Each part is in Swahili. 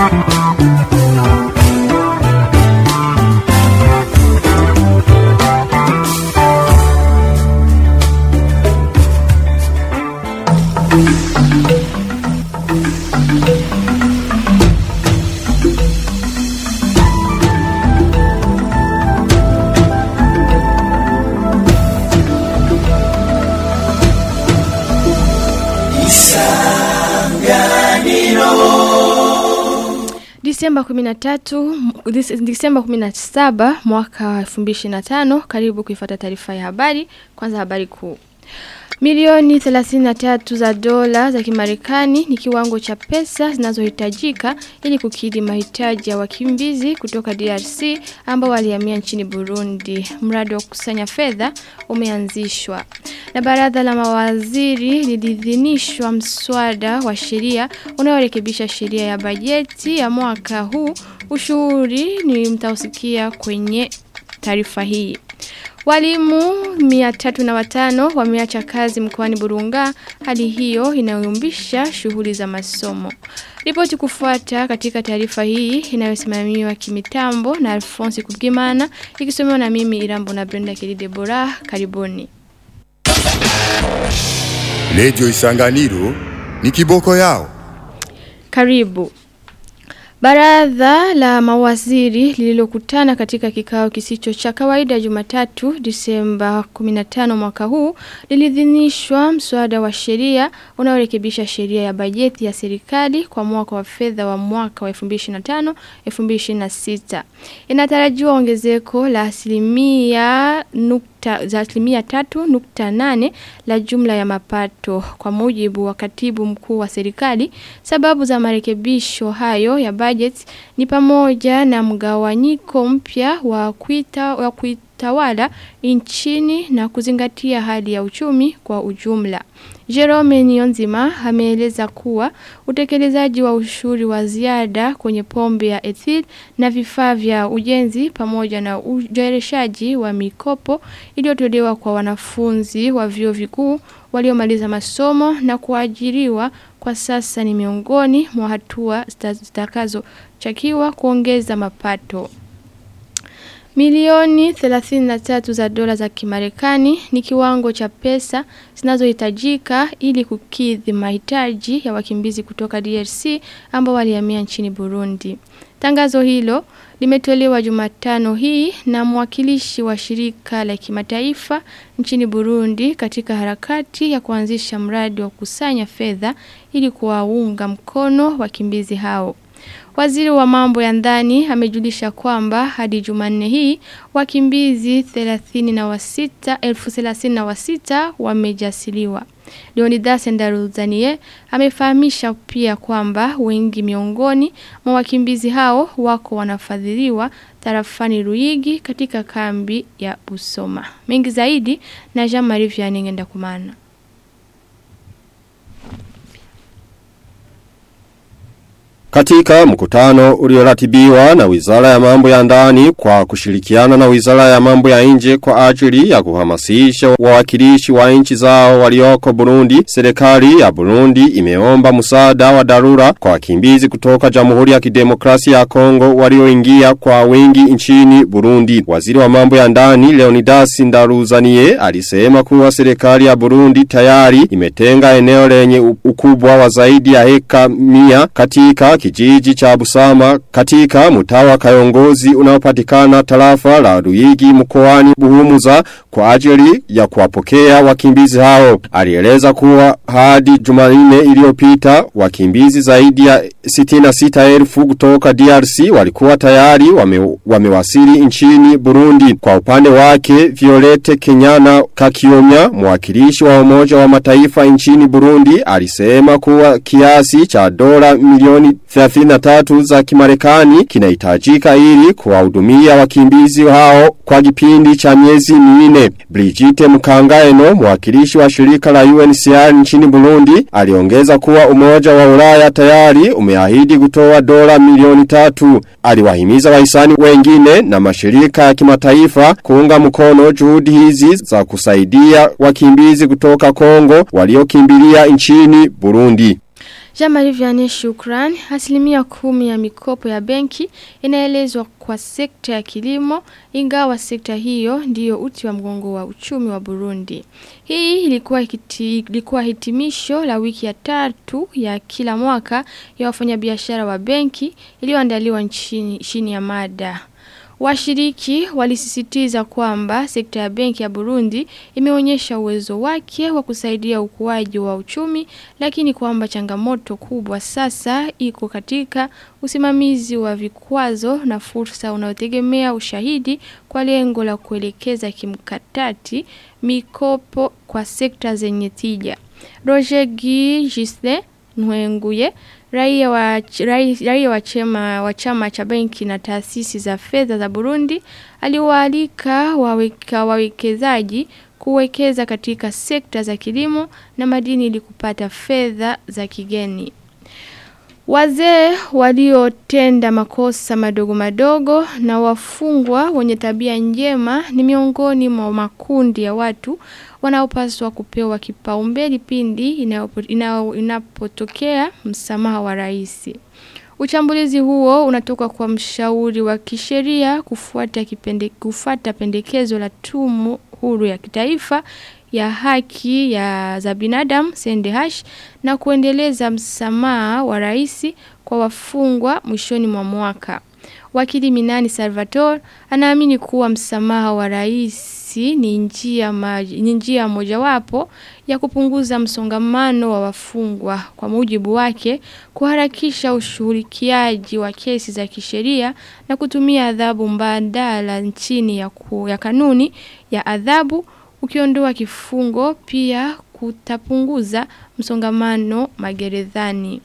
Disemba 13 Dis- Disemba 17 mwaka wa 2025 karibu kuifuata taarifa ya habari kwanza habari kuu Milioni 33 za dola za kimarekani ni kiwango cha pesa zinazohitajika ili kukidhi mahitaji ya wakimbizi kutoka DRC ambao walihamia nchini Burundi. Mradi wa kukusanya fedha umeanzishwa. Na baraza la mawaziri liliidhinishwa mswada wa sheria unaorekebisha sheria ya bajeti ya mwaka huu. Ushauri ni mtausikia kwenye taarifa hii. Walimu mia tatu na watano wameacha kazi mkoani Burunga hali hiyo inayumbisha shughuli za masomo. Ripoti kufuata katika taarifa hii inayosimamiwa kimitambo na Alphonse Kubgimana ikisomewa na mimi Irambo na Brenda Kelly Bora karibuni. Redio Isanganiro ni kiboko yao. Karibu. Baraza la mawaziri lililokutana katika kikao kisicho cha kawaida Jumatatu Disemba 15 mwaka huu lilidhinishwa mswada wa sheria unaorekebisha sheria ya bajeti ya serikali kwa mwaka wa fedha wa mwaka wa 2025 2026. Inatarajiwa ongezeko la asilimia nukta za asilimia tatu nukta nane la jumla ya mapato kwa mujibu wa katibu mkuu wa serikali sababu za marekebisho hayo ya budget ni pamoja na mgawanyiko mpya wa kuita wa kuitawala nchini na kuzingatia hali ya uchumi kwa ujumla Jerome Nionzima ameeleza kuwa utekelezaji wa ushuru wa ziada kwenye pombe ya ethyl na vifaa vya ujenzi pamoja na ujereshaji wa mikopo iliyotolewa kwa wanafunzi wa vyuo vikuu waliomaliza masomo na kuajiriwa kwa sasa ni miongoni mwa hatua zitakazochakiwa kuongeza mapato. Milioni 33 za dola za kimarekani ni kiwango cha pesa zinazohitajika ili kukidhi mahitaji ya wakimbizi kutoka DRC ambao walihamia nchini Burundi. Tangazo hilo limetolewa Jumatano hii na mwakilishi wa shirika la kimataifa nchini Burundi katika harakati ya kuanzisha mradi wa kusanya fedha ili kuwaunga mkono wakimbizi hao. Waziri wa mambo ya ndani amejulisha kwamba hadi Jumanne hii wakimbizi 30 na wasita, elfu thelathini na wasita wamejasiliwa. Leonidas Ndaruzanie amefahamisha pia kwamba wengi miongoni mwa wakimbizi hao wako wanafadhiliwa tarafani Ruigi katika kambi ya Busoma. Mengi zaidi na Jean-Marie Vianney ngenda kumana. Katika mkutano ulioratibiwa na wizara ya mambo ya ndani kwa kushirikiana na wizara ya mambo ya nje kwa ajili ya kuhamasisha wawakilishi wa nchi zao walioko Burundi, serikali ya Burundi imeomba msaada wa dharura kwa wakimbizi kutoka Jamhuri ya Kidemokrasia ya Kongo walioingia kwa wengi nchini Burundi. Waziri wa mambo ya ndani Leonidas Ndaruzanie alisema kuwa serikali ya Burundi tayari imetenga eneo lenye ukubwa wa zaidi ya heka mia katika kijiji cha Busama katika mtawa kayongozi unaopatikana tarafa la Ruigi mkoani Buhumuza kwa ajili ya kuwapokea wakimbizi hao. Alieleza kuwa hadi Jumanne iliyopita wakimbizi zaidi ya 66,000 kutoka DRC walikuwa tayari wame, wamewasili nchini Burundi. Kwa upande wake Violete Kenyana Kakiomya mwakilishi wa umoja wa mataifa nchini Burundi alisema kuwa kiasi cha dola milioni 33 za kimarekani kinahitajika ili kuwahudumia wakimbizi hao kwa kipindi cha miezi minne. Brigitte Mkangaeno, mwakilishi wa shirika la UNHCR nchini Burundi, aliongeza kuwa umoja wa Ulaya tayari umeahidi kutoa dola milioni tatu. Aliwahimiza wahisani wengine na mashirika ya kimataifa kuunga mkono juhudi hizi za kusaidia wakimbizi kutoka Kongo waliokimbilia nchini Burundi. Jean-Marie Vianney Shukran, asilimia kumi ya mikopo ya benki inaelezwa kwa sekta ya kilimo, ingawa sekta hiyo ndiyo uti wa mgongo wa uchumi wa Burundi. Hii ilikuwa, hiti, ilikuwa hitimisho la wiki ya tatu ya kila mwaka ya wafanyabiashara wa benki iliyoandaliwa nchini chini ya mada Washiriki walisisitiza kwamba sekta ya benki ya Burundi imeonyesha uwezo wake wa kusaidia ukuaji wa uchumi lakini kwamba changamoto kubwa sasa iko katika usimamizi wa vikwazo na fursa unaotegemea ushahidi kwa lengo la kuelekeza kimkatati mikopo kwa sekta zenye tija. Roger Guy Gisle Nwenguye raia wa raia wa chama wa chama cha benki na taasisi za fedha za Burundi aliwaalika waweka wawekezaji kuwekeza katika sekta za kilimo na madini ili kupata fedha za kigeni. Wazee waliotenda makosa madogo madogo na wafungwa wenye tabia njema ni miongoni mwa makundi ya watu wanaopaswa kupewa kipaumbele pindi inapotokea msamaha wa rais. Uchambulizi huo unatoka kwa mshauri wa kisheria kufuata kipende, kufuata pendekezo la tumu huru ya kitaifa ya haki ya za binadamu Sendehash na kuendeleza msamaha wa rais kwa wafungwa mwishoni mwa mwaka. Wakili Minani Salvatore anaamini kuwa msamaha wa rais ni njia ni njia mojawapo ya kupunguza msongamano wa wafungwa. Kwa mujibu wake, kuharakisha ushughulikiaji wa kesi za kisheria na kutumia adhabu mbadala nchini ya, ku, ya kanuni ya adhabu ukiondoa kifungo pia kutapunguza msongamano magerezani.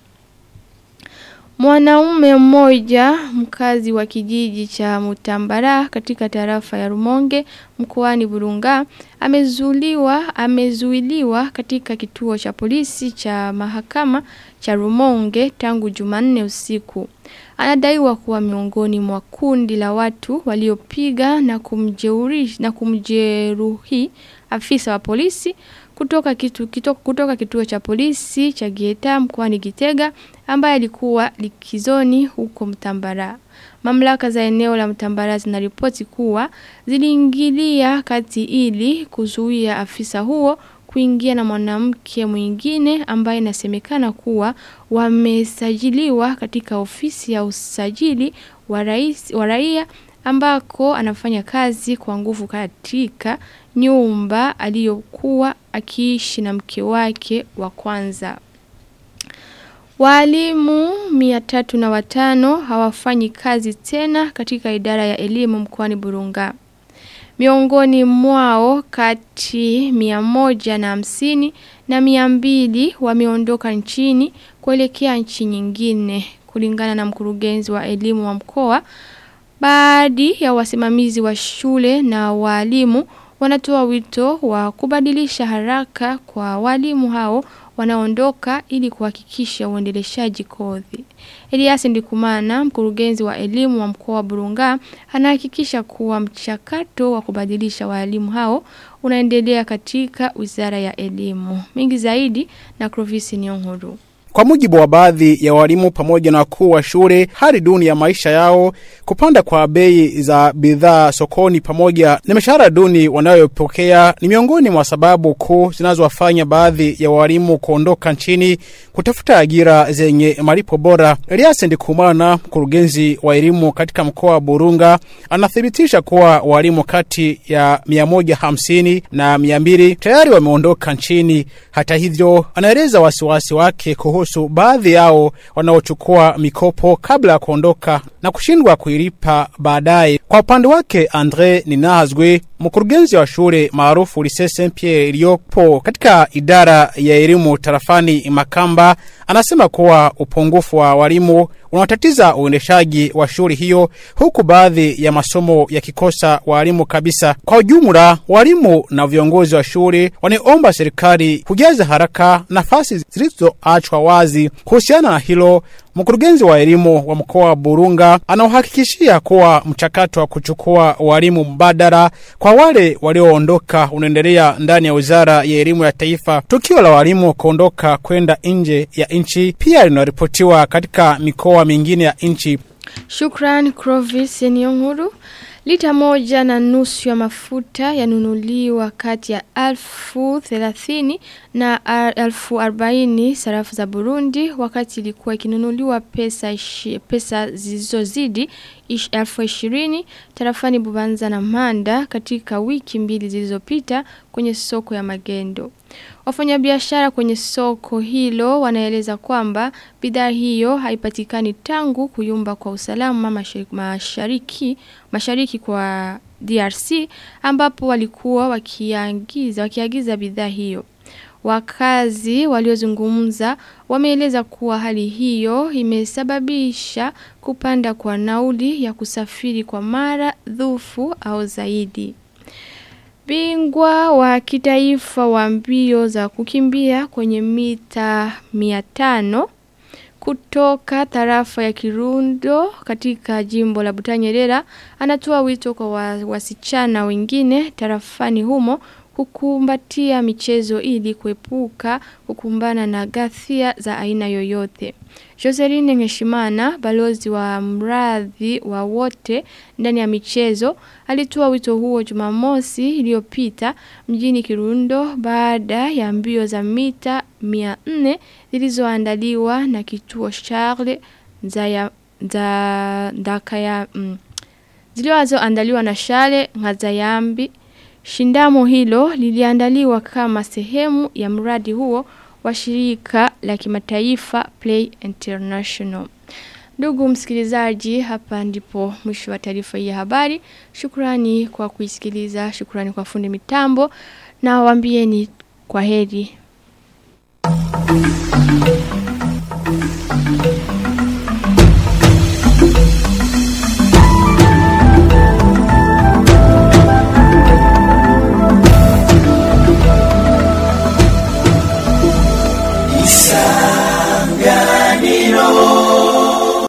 Mwanaume mmoja mkazi wa kijiji cha Mutambara katika tarafa ya Rumonge mkoani Burunga amezuiliwa amezuiliwa katika kituo cha polisi cha mahakama cha Rumonge tangu Jumanne usiku. Anadaiwa kuwa miongoni mwa kundi la watu waliopiga na kumjeuri na kumjeruhi afisa wa polisi kutoka kitu kitoka, kutoka kituo cha polisi cha Gieta mkoani Gitega ambaye alikuwa likizoni huko Mtambara. Mamlaka za eneo la Mtambara zinaripoti kuwa ziliingilia kati ili kuzuia afisa huo kuingia na mwanamke mwingine ambaye inasemekana kuwa wamesajiliwa katika ofisi ya usajili wa rais wa raia ambako anafanya kazi kwa nguvu katika nyumba aliyokuwa akiishi na mke wake wa kwanza. Walimu mia tatu na watano hawafanyi kazi tena katika idara ya elimu mkoani Burunga. Miongoni mwao kati mia moja na hamsini na mia mbili wameondoka nchini kuelekea nchi nyingine kulingana na mkurugenzi wa elimu wa mkoa. Baadhi ya wasimamizi wa shule na walimu wanatoa wito wa kubadilisha haraka kwa walimu hao wanaondoka ili kuhakikisha uendeleshaji kozi. Elias Ndikumana, mkurugenzi wa elimu wa mkoa wa Burunga, anahakikisha kuwa mchakato wa kubadilisha walimu hao unaendelea katika Wizara ya Elimu. Mingi zaidi na Clovis Nyonguru. Kwa mujibu wa baadhi ya walimu pamoja na wakuu wa shule, hali duni ya maisha yao, kupanda kwa bei za bidhaa sokoni pamoja na mishahara duni wanayopokea ni miongoni mwa sababu kuu zinazowafanya baadhi ya walimu kuondoka nchini kutafuta ajira zenye malipo bora. Elias Ndikumana, mkurugenzi wa elimu katika mkoa wa Burunga, anathibitisha kuwa walimu kati ya 150 na 200 tayari wameondoka nchini. Hata hivyo, anaeleza wasiwasi wake kuhusu kuhusu baadhi yao wanaochukua mikopo kabla ya kuondoka na kushindwa kuilipa baadaye. Kwa upande wake, Andre Ninahazwe, mkurugenzi wa shule maarufu Lycée Saint Pierre iliyopo katika idara ya elimu tarafani Makamba, anasema kuwa upungufu wa walimu unaotatiza uendeshaji wa shule hiyo, huku baadhi ya masomo yakikosa walimu kabisa. Kwa ujumla, walimu na viongozi wa shule wanaomba serikali kujaza haraka nafasi zilizoachwa wazi. Kuhusiana na hilo, Mkurugenzi wa elimu wa mkoa wa Burunga anauhakikishia kuwa mchakato wa kuchukua walimu mbadala kwa wale walioondoka unaendelea ndani ya Wizara ya Elimu ya Taifa. Tukio la walimu kuondoka kwenda nje ya nchi pia linaripotiwa katika mikoa mingine ya nchi. Shukran Clovis Nyonguru. Lita moja na nusu ya mafuta yanunuliwa kati ya alfu thelathini na alfu arobaini sarafu za Burundi wakati ilikuwa ikinunuliwa pesa, ishi, pesa zilizozidi ish, alfu ishirini tarafani Bubanza na Manda katika wiki mbili zilizopita kwenye soko ya magendo. Wafanyabiashara kwenye soko hilo wanaeleza kwamba bidhaa hiyo haipatikani tangu kuyumba kwa usalama mashariki, mashariki, mashariki kwa DRC ambapo walikuwa wakiagiza wakiagiza bidhaa hiyo. Wakazi waliozungumza wameeleza kuwa hali hiyo imesababisha kupanda kwa nauli ya kusafiri kwa mara dhufu au zaidi. Bingwa wa kitaifa wa mbio za kukimbia kwenye mita 500 kutoka tarafa ya Kirundo katika jimbo la Butanyerera anatoa wito kwa wasichana wengine tarafani humo kukumbatia michezo ili kuepuka kukumbana na ghasia za aina yoyote. Joseline Ngeshimana, balozi wa mradhi wa wote ndani ya michezo, alitoa wito huo Jumamosi iliyopita mjini Kirundo baada ya mbio za mita 400 zilizoandaliwa na kituo Charles Nzaya za ndakaya mm, zilizoandaliwa na Charles Ngazayambi Shindamo hilo liliandaliwa kama sehemu ya mradi huo wa shirika la kimataifa Play International. Ndugu msikilizaji, hapa ndipo mwisho wa taarifa hii ya habari. Shukrani kwa kuisikiliza, shukrani kwa fundi mitambo na waambieni kwa heri.